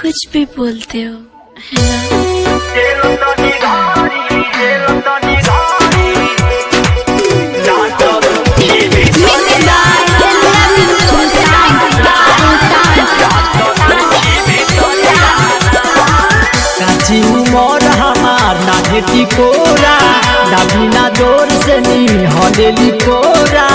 कुछ भी बोलते हो है ना काची उमर हमार ना भेटी कोरा ना बिना जोर से नी हलेली कोरा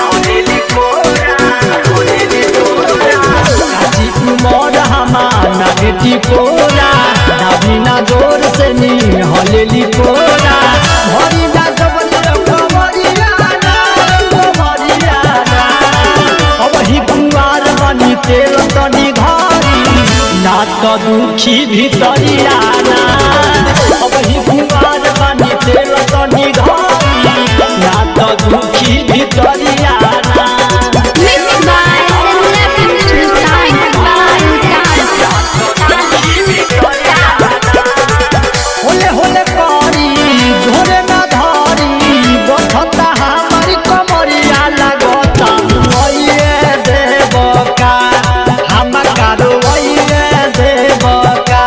काची उमर हमार ना भेटी कोरा ना बिना जोर से नी हलेली कोरा भरी ना कबरिया कबरिया ना कबरिया ना अब ही कुंवार बनी तेल तनी घरी ना तो दुखी भितरिया ना अब ही कुंवार बनी तेल तनी घरी ना तो दुखी भितरिया ना होले होले पारी झोरे ना धारी बठता हमारी कमरिया लगता ओइए देवका हम कारो ओइए देवका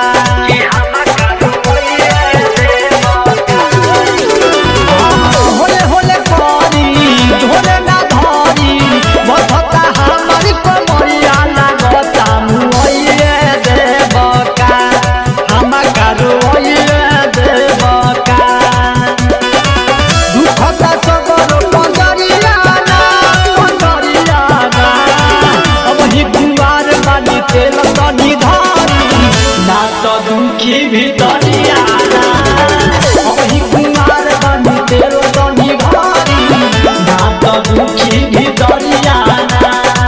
होले होले पारी झोरे ना धारी बठता हमारी कमरिया लगता ओइए देवका हम कारो ओइए देवका दुखता सगर पंजरिया ना पंजरिया ना अब ही कुंवार बानी तेल तनी धारी ना तो दुखी भितरिया ना अब ही कुंवार बानी तेल तनी धारी ना तो दुखी भितरिया ना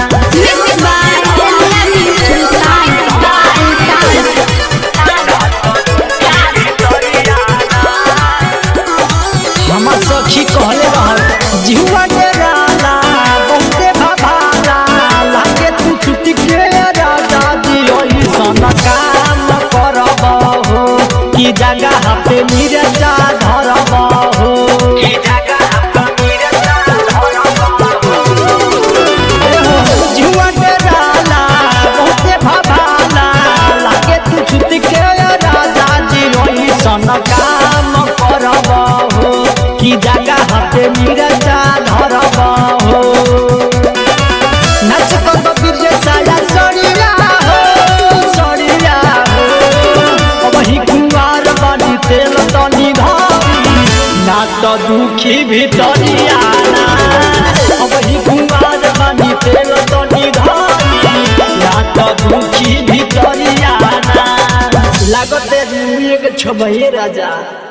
हमर सखी कहले रहल जिहुआ के राला बहुते भभाला लागे तू छुट्टी के राजा जी ओही सन काम करब हो की जगह पे मिर्चा धरब हो जिहुआ के राला बहुते भभाला लागे तू छुट्टी के राजा जी ओही सन काम करब हो की जगह पे मिर्चा धरब हो नाच कब बिरजे साया सड़िया हो सड़िया हो अब ही कुंवार बनी तेल तनी धरी ना तो दुखी भितरिया ना अब ही कुंवार बनी तेल तनी धरी ना तो दुखी भितरिया ना लागते एक छबहे राजा